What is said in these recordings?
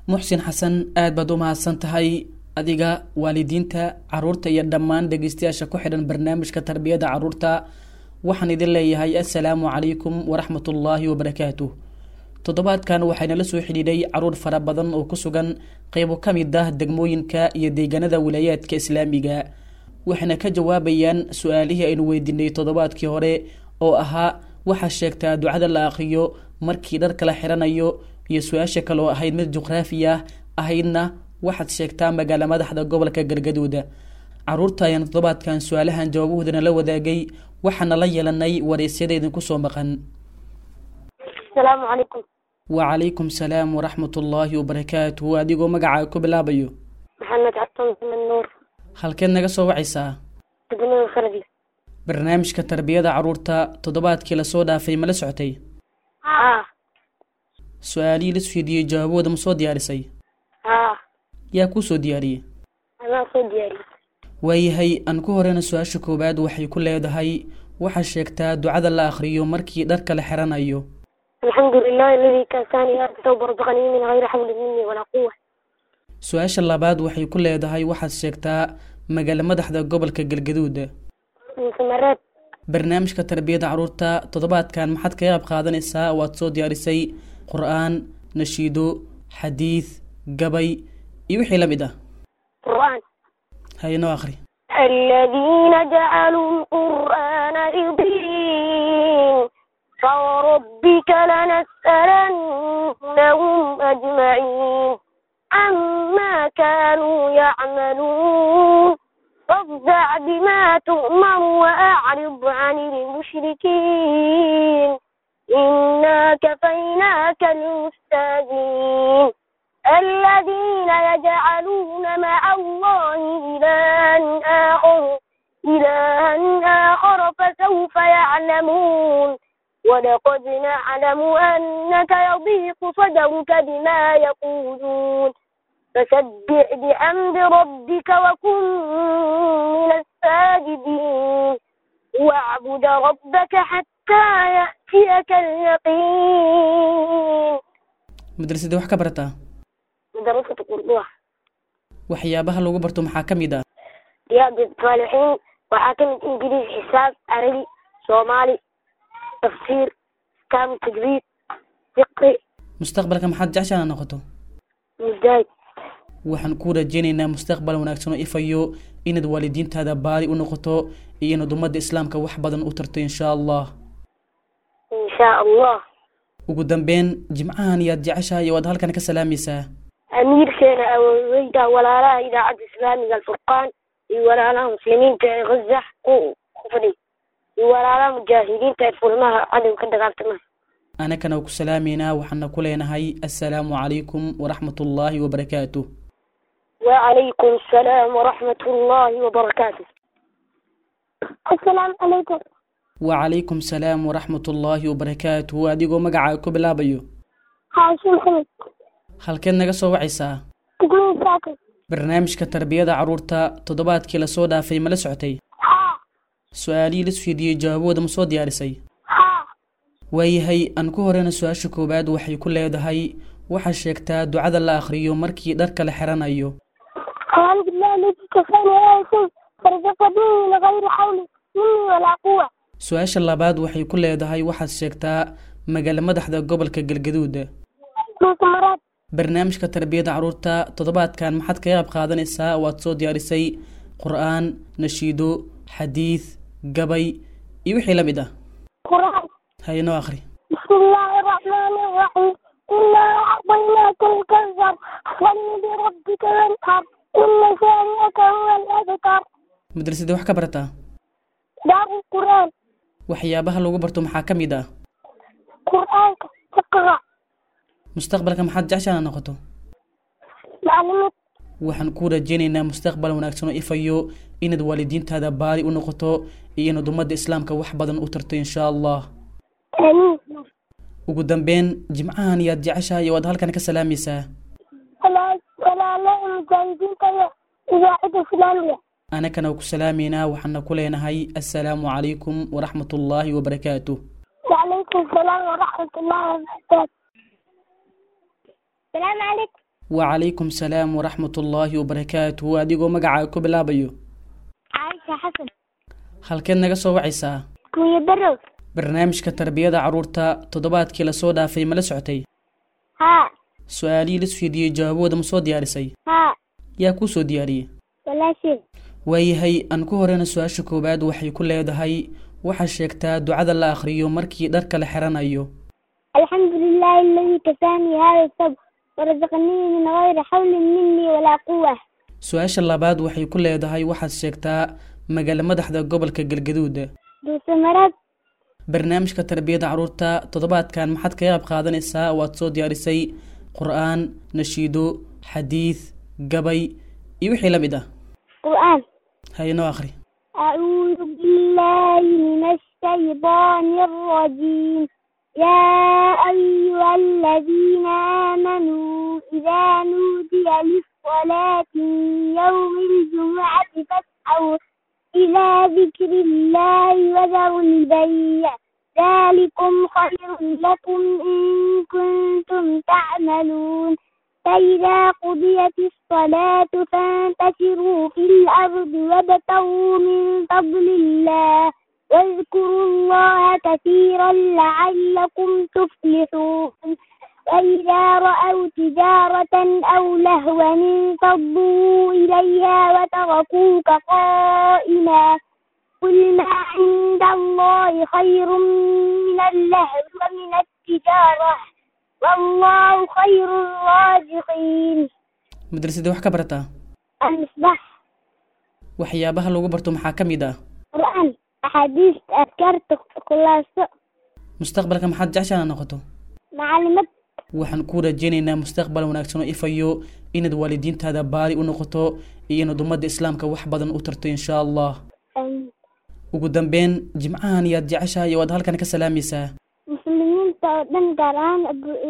muxsin xasan aad baad u mahadsan tahay adiga waalidiinta caruurta iyo dhammaan dhegeystayaasha ku xidhan barnaamijka tarbiyada caruurta waxaan idin leeyahay assalaamu calaykum waraxmatullaahi wabarakaatuh toddobaadkan waxaynala soo xidhiidhay caruur fara badan oo ku sugan qeybo ka mid ah degmooyinka iyo deegaanada wilaayaadka islaamiga waxayna ka jawaabayaan su-aalihii aynu weydiinay toddobaadkii hore oo ahaa waxaa sheegtaa ducada la aqriyo markii dharka la xiranayo iyo su-aasha kale oo ahayd mid juqraafi ah ahaydna waxaad sheegtaa magaala madaxda gobolka galgaduuda caruurta ayaan toddobaadkan su-aalahan jawaabahoodana la wadaagay waxaana la yeelanay wareysyada idinku soo maqan asalaamu calaykum wacalaykum salaam waraxmatullaahi wabarakaatuhu adigoo magacaa ku bilaabayo maxamed cabdon maxamed nuur halkeed naga soo wacaysaa degmada fardi barnaamijka tarbiyada caruurta toddobaadkii lasoo dhaafay ma la socotay haa su-aalihii la isweydiiyey jawaabahooda ma soo diyaarisay haa yaa kuu soo diyaariyey anaa soo diyaariyey waayahay aan ku horeyna su-aasha koowaad waxay ku leedahay waxaa sheegtaa ducada la akhriyo markii dharka la xiranayo alxamdu lilahi aladi kaasani tawba razaqanii min hayri xawli mini walaa quwa su-aasha labaad waxay ku leedahay waxaad sheegtaa magaala madaxda gobolka galgaduud samareed barnaamijka tarbiyada caruurta toddobaadkan maxaad kaga qayb qaadanaysaa waad soo diyaarisay qur-aan nashiido xadiid gabay iyo wixii la mid ah qur'aan haynoo akhri الذين جعلوا القرآن عضين فوربك لنسألنهم أجمعين عما كانوا يعملون فاصدع بما تؤمر وأعرض عن المشركين إنا كفيناك المستهزئين الذين يجعلون مع الله إلها آخر إلها آخر فسوف يعلمون ولقد نعلم أنك يضيق صدرك بما يقولون فسبح بحمد ربك وكن من الساجدين واعبد ربك حتى يأتيك اليقين madrasadii wax ka barataa مدرسة قردوح waxyaabaha lagu barto maxaa ka mid ah رياض الصالحين وحاكم إنجليزي حساب عربي صومالي تفسير كام تجريد فقه mustaqbalka maxaad jeceshaa inaad noqoto مجاهد waxaan kuu rajeynaynaa mustaqbal wanaagsan oo ifayo inaad waalidiintaada baari u noqoto iyo inaad ummadda islaamka wax badan u tarto insha allah إن شاء الله ugu dambeyn jimcahan yaad jeceshahay oo aad halkan ka salaamaysaa أمير سينا أويدا ولا لا إذا عبد إسلامي الفرقان ولا لا مسلمين غزة كفري ولا لا مجاهدين تفرمها عدو كده قالتنا anakana ku salaamaynaa waxaana ku leenahay assalaamu calaykum waraxmatullaahi wabarakaatuh وعليكم السلام ورحمة الله وبركاته السلام عليكم wacalaykum salaam waraxmatullaahi wabarakaatuh adigoo magacaa ku bilaabayo حاشم محمد halkeed naga soo wacaysaa تقولين ساكن barnaamijka tarbiyada caruurta toddobaadkii lasoo dhaafay ma la socotay ها su-aalihii la isweydiiyey jawaabahooda ma soo diyaarisay ها waayahay aan ku horeyna su-aasha koowaad waxay ku leedahay waxaa sheegtaa ducada la akhriyo markii dharka la xiranayo الحمد لله الذي كفاني آية فرزقني من غير حول مني ولا قوة su-aasha labaad waxay ku leedahay waxaad sheegtaa magaala madaxda gobolka galgaduud مسمرات barnaamijka tarbiyada caruurta toddobaadkan maxaad kaga qayb qaadanaysaa waad soo diyaarisay qur-aan nashiido xadiid gabay iyo wixii la mid ah قرآن haynoo akhri بسم الله الرحمن الرحيم إنا أعطيناك الكوثر فصل لربك وانحر إن شانئك هو الأبتر madrasadii wax ka barataa دار القرآن waxyaabaha lagu barto maxaa ka mid ah قرآنك اقرأ mustaqbalka maxaad jeceshaa inaad noqoto معلمك waxaan kuu rajeynaynaa mustaqbal wanaagsan oo ifayo inaad waalidiintaada baari u noqoto iyo inaad ummadda islaamka wax badan u tarto insha allah آمين ugu dambeyn jimcahan yaad jeceshahay oo aad halkan ka salaamaysaa ولا ولا لا مجاهدين كذا إذاعة إسلامية anakana ku salaamaynaa waxaana ku leenahay assalaamu calaykum waraxmatullaahi wabarakaatuh وعليكم السلام ورحمة الله وبركاته السلام عليكم wacalaykum salaam waraxmat ullaahi wabarakaatuhu adigoo magacaaga ku bilaabayo caaisha xasan halkeed naga soo wacaysaa kunya barow barnaamijka tarbiyada carruurta toddobaadkii lasoo dhaafay ma la socotay haa su-aalihii la isweydiiyey jawaabahooda ma soo diyaarisay haa yaa kuu soo diyaariyey walaasheed waayahay aan ku horeyna su-aasha koowaad waxay ku leedahay waxaa sheegtaa ducada la akhriyo markii dharka la xiranayo الحمد لله الذي كفاني هذا الصبر ورزقني من غير حول مني ولا قوة su-aasha labaad waxay ku leedahay waxaad sheegtaa magaalo madaxda gobolka galgaduud دوسمرات barnaamijka tarbiyada carruurta toddobaadkan maxaad kaga qayb qaadanaysaa waad soo diyaarisay qur-aan nashiido xadiid gabay iyo wixii la mid ah قرآن haynoo akhri أعوذ بالله من الشيطان الرجيم يا أيها الذين آمنوا إذا نودي للصلاة من يوم الجمعة فاسعوا إلى ذكر الله وذروا البيع ذلكم خير لكم إن كنتم تعملون فإذا قضيت الصلاة فانتشروا في الأرض وابتغوا من فضل الله واذكروا الله كثيرا لعلكم تفلحون وإذا رأوا تجارة أو لهوا انفضوا إليها وتركوك قائما قل ما عند الله خير من اللهو ومن التجارة والله خير الرازقين madrasadii wax ka barataa المصباح waxyaabaha lagu barto maxaa ka mid ah قرآن أحاديث أذكار خلاصة mustaqbalka maxaad jeceshaa inaad noqoto معلومات waxaan ku rajeynaynaa mustaqbal wanaagsan oo ifayo inaad waalidiintaada baari u noqoto iyo inaad ummadda islaamka wax badan u tarto insha allah أم، ugu dambeyn jimcahan yaad jeceshahay waad halkan ka salaamaysaa مسلمين تودن قرآن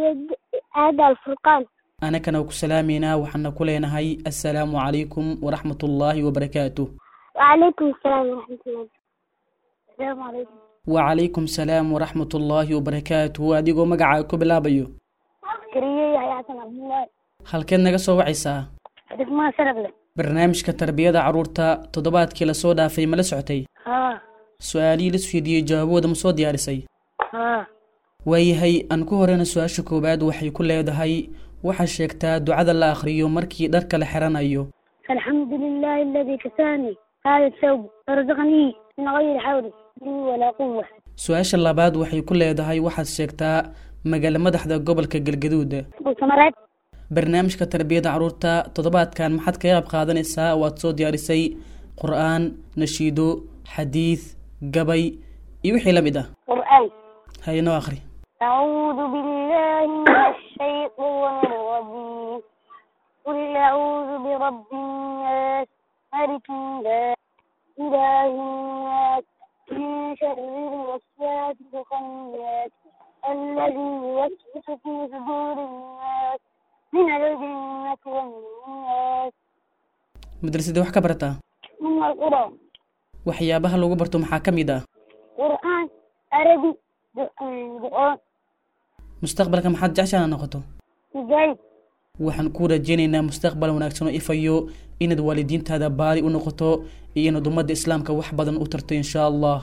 هذا الفرقان anakana ku salaameynaa waxaana ku leenahay assalaamu calaykum waraxmat ullaahi wabarakaatuh وعليكم السلام ورحمة الله السلام عليكم wacalaykum salaam waraxmat ullaahi wabarakaatuh adigoo magacaaga ku bilaabayo كريه يا حسن عبد الله halkeed naga soo wacaysaa بدك ما سرب له barnaamijka tarbiyada carruurta toddobaadkii lasoo dhaafay ma la socotay ها su-aalihii la isweydiiyey jawaabahooda ma soo diyaarisay ها waayahay aan ku horeyna su-aasha koowaad waxay ku leedahay waxaa sheegtaa ducada la akhriyo markii dharka la xiranayo الحمد لله الذي كساني هذا الثوب ورزقني من غير حول مني ولا قوة su-aasha labaad waxay ku leedahay waxaad sheegtaa magaalo madaxda gobolka galgaduud وثمرات barnaamijka tarbiyada carruurta toddobaadkan maxaad kaga qayb qaadanaysaa waad soo diyaarisay qur-aan nashiido xadiid gabay iyo wixii la mid ah قرآن haynoo akhri أعوذ بالله من الشيطان الرجيم قل أعوذ برب الناس ملك الناس إله الناس من شر الوسواس الخناس الذي يوسوس في صدور الناس من الجنة والناس madrasadii wax ka barataa من القرآن waxyaabaha lagu barto maxaa ka mid ah قرآن عربي قرآن mustaqbalka maxaad jeceshaa inaad noqoto مجاهد waxaan ku rajeynaynaa mustaqbal wanaagsan oo ifayo inaad waalidiintaada baari u noqoto iyo inaad ummadda islaamka wax badan u tarto insha allah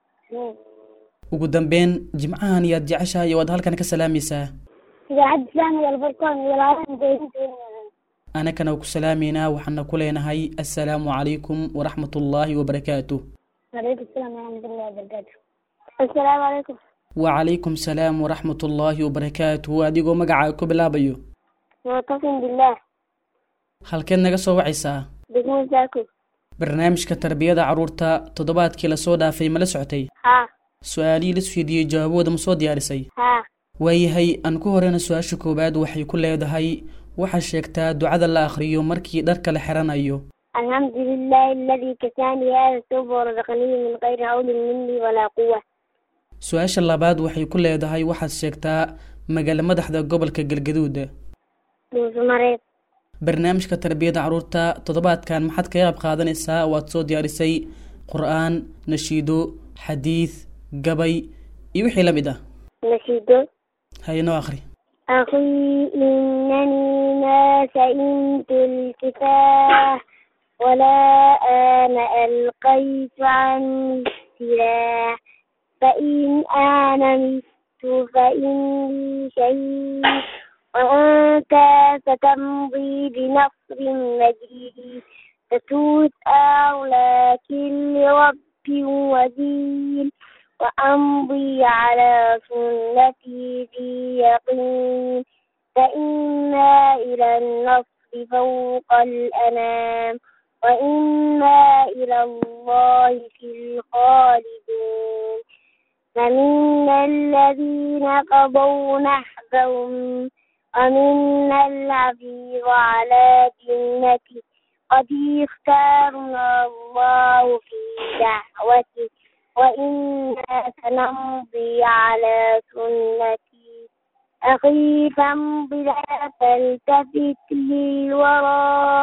ugu dambeyn jimcahan yaad jeceshahay waad halkan ka salaamaysaa إذاعة إسلامي الفرقان والعالم جيد anakana ku salaameynaa waxaana ku leenahay assalaamu calaykum waraxmat ullaahi wabarakaatuh وعليكم السلام ورحمة الله وبركاته السلام عليكم wacalaykum salaam waraxmat ullaahi wabarakaatuh adigoo magacaaga ku bilaabayo معتصم بالله halkeed naga soo wacaysaa بسم زاكو barnaamijka tarbiyada carruurta toddobaadkii lasoo dhaafay ma la socotay ها su-aalihii la isweydiiyey jawaabahooda ma soo diyaarisay ها waayahay aan ku horeyna su-aasha koowaad waxay ku leedahay waxaa sheegtaa ducada la akhriyo markii dharka la xiranayo الحمد لله الذي كساني هذا الثوب ورزقني من غير حول مني ولا قوة su-aasha labaad waxay ku leedahay waxaad sheegtaa magaalo madaxda gobolka galgaduud دوسمرات barnaamijka tarbiyada carruurta toddobaadkan maxaad kaga qayb qaadanaysaa waad soo diyaarisay qur-aan nashiido xadiid gabay iyo wixii la mid ah نشيدو haynoo akhri أخي إنني ما سئمت الكفاح ولا أنا ألقيت عني السلاح فإن أنا مت فإني شهيد وأنت ستمضي بنصر مجيد ستسأل لكن لرب ودين وأمضي على سنتي في يقين فإنا إلى النصر فوق الأنام وإنا إلى الله في الخالدون فمنا الذين قضوا نحبهم ومنا العبير على جنته قد اختارنا الله في دعوته وإنا سنمضي على سنتي أخي فامض لا تلتفت للوراء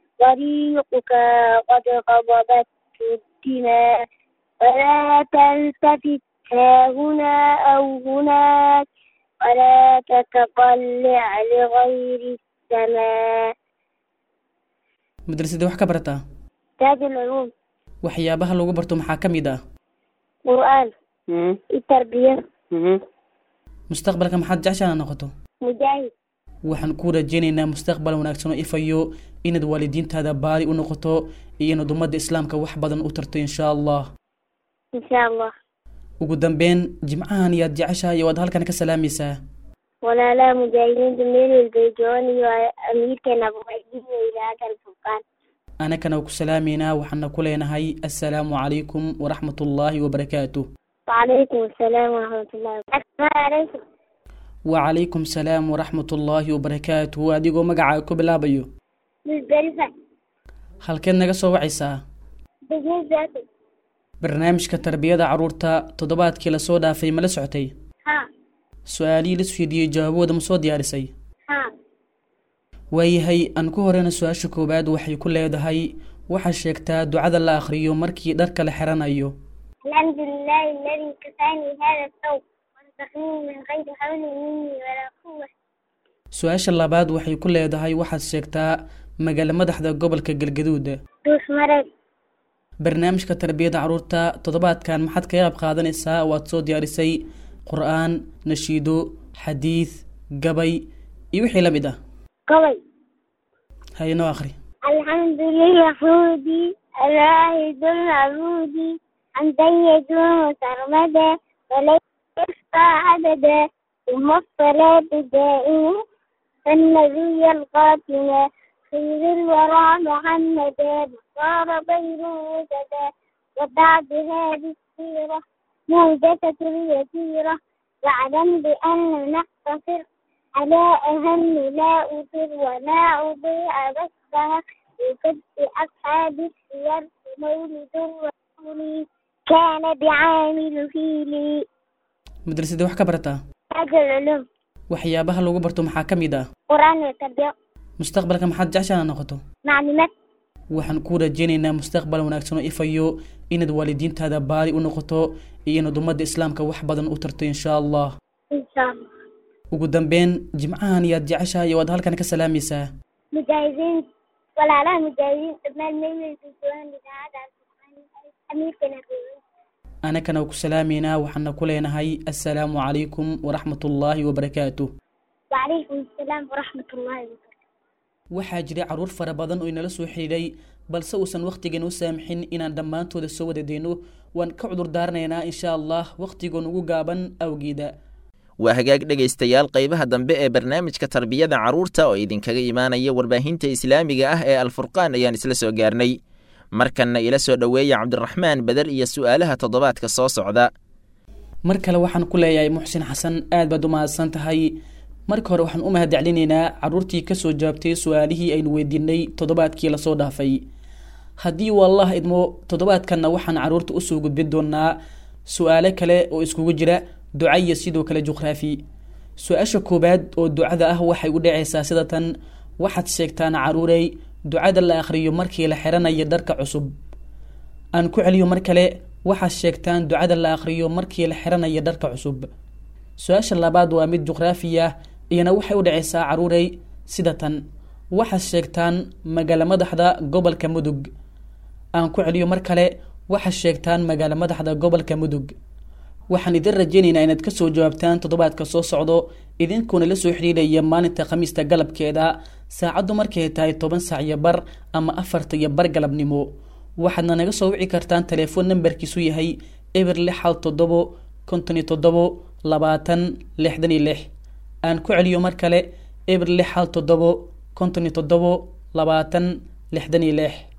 طريقك قد غضبت الدماء ولا تلتفت ها هنا أو هناك ولا تتطلع لغير السماء madrasadii wax ka barataa تاج العلوم waxyaabaha lagu barto maxaa ka mid ah قرآن التربية mustaqbalka maxaad jeceshaa inaad noqoto مجاهد waxaan kuu rajeynaynaa mustaqbal wanaagsan oo ifayo inaad waalidiintaada baari u noqoto iyo inaad ummadda islaamka wax badan u tarto insha allah إن شاء الله ugu dambeyn jimcahan yaad jeceshahay waad halkan ka salaamaysaa ولا لا مجاهدين دمير البيجوني وأمير كان أبو عيدين إلى هذا الفرقان anakana ku salaamaynaa waxaana ku leenahay assalaamu calaykum waraxmat ullaahi wabarakaatuh وعليكم السلام ورحمة الله السلام عليكم wacalaykum salaam waraxmat ullaahi wabarakaatuh adigoo magacaaga ku bilaabayo بالبلفة halkeed naga soo wacaysaa بالنسبة barnaamijka tarbiyada carruurta toddobaadkii lasoo dhaafay ma la socotay ها su-aalihii la fiidiyey jawaabahooda ma soo diyaarisay ها waayahay aan ku horeyna su-aasha koowaad waxay ku leedahay waxaad sheegtaa ducada la akhriyo markii dharka la xiranayo الحمد لله الذي كفاني هذا الثوب ورزقني من غير حول مني ولا قوة su-aasha labaad waxay ku leedahay waxaad sheegtaa magaalo madaxda gobolka galgaduud دوس مرض barnaamijka tarbiyada carruurta toddobaadkan maxaad kaga qayb qaadanaysaa waad soo diyaarisay qur-aan nashiido xadiid gabay iyo wixii la mid ah قوي haynoo akhri الحمد لليهود الواحد العبود حمدا يدوم سرمدا وليس يحصى عددا ثم الصلاة دائما فالنبي القاتل خير الورى محمدا صار بين وجدا وبعد هذه السيرة موجة اليسيرة واعلم بأن نقتصر على أهم لا أطر ولا أضيع بثها وقد أصحاب السير مولد الرسول كان بعامل فيلي madrasadii wax ka barataa تاج العلوم waxyaabaha lagu barto maxaa ka mid ah قرآن والتربية mustaqbalka maxaad jeceshaa inaad noqoto معلومات waxaan kuu rajeynaynaa mustaqbal wanaagsan oo ifayo inaad waalidiintaada baari u noqoto iyo inaad ummadda islaamka wax badan u tarto insha allah إن شاء الله ugu dambeyn jimcahan yaad jeceshahay waad halkan ka salaamaysaa مجاهدين ولا لا مجاهدين ابن الميل الجوان لهذا القرآن أمير كان anakana ku salaamaynaa waxaana ku leenahay assalaamu calaykum waraxmat ullaahi wabarakaatuh وعليكم السلام ورحمة الله وبركاته waxaa jiray carruur fara badan oo inala soo xidhiidhay balse uusan wakhtigan u saamixin inaan dhammaantooda soo wada deyno waan ka cudur daaranaynaa insha allah wakhtigoon ugu gaaban awgeeda waa hagaag dhegaystayaal qaybaha dambe ee barnaamijka tarbiyada carruurta oo idinkaga imaanaya warbaahinta islaamiga ah ee alfurqaan ayaan isla soo gaarnay markanna ila soo dhoweeya cabdiraxmaan beder iyo su'aalaha toddobaadka soo socda mar kale waxaan ku leeyahay muxsin xasan aad baad u mahadsan tahay marka hore waxaan u mahadcelinaynaa carruurtii kasoo jawaabtay su-aalihii aynu weydiinay toddobaadkii lasoo dhaafay haddii wallah idmo toddobaadkanna waxaan carruurta usoo gudbin doonaa su-aalo kale oo iskugu jira duca iyo sidoo kale juqraafi su-aasha koowaad oo ducada ah waxay u dhacaysaa sida tan waxaad sheegtaan caruurey ducada la akhriyo markii la xiranayo dharka cusub aan ku celiyo mar kale waxaad sheegtaan ducada la akhriyo markii la xiranayo dharka cusub su-aasha labaad waa mid juqraafi ah iyana waxay u dhaceysaa caruurey sida tan waxaad sheegtaan magaalo madaxda gobolka mudug aan ku celiyo mar kale waxaad sheegtaan magaalo madaxda gobolka mudug waxaan idin rajeynaynaa inaad kasoo jawaabtaan toddobaadka soo socdo idinkuona la soo xidhiidhaya maalinta khamiista galabkeeda saacaddu markay tahay toban saac iyo bar ama afarta iyo bar galabnimo waxaadna naga soo wici kartaan telefoon nambarkiisu yahay eber lix hal toddobo konton iyo toddobo labaatan lixdan iyo lix aan ku celiyo mar kale eber lix hal toddobo konton iyo toddobo labaatan lixdan iyo lix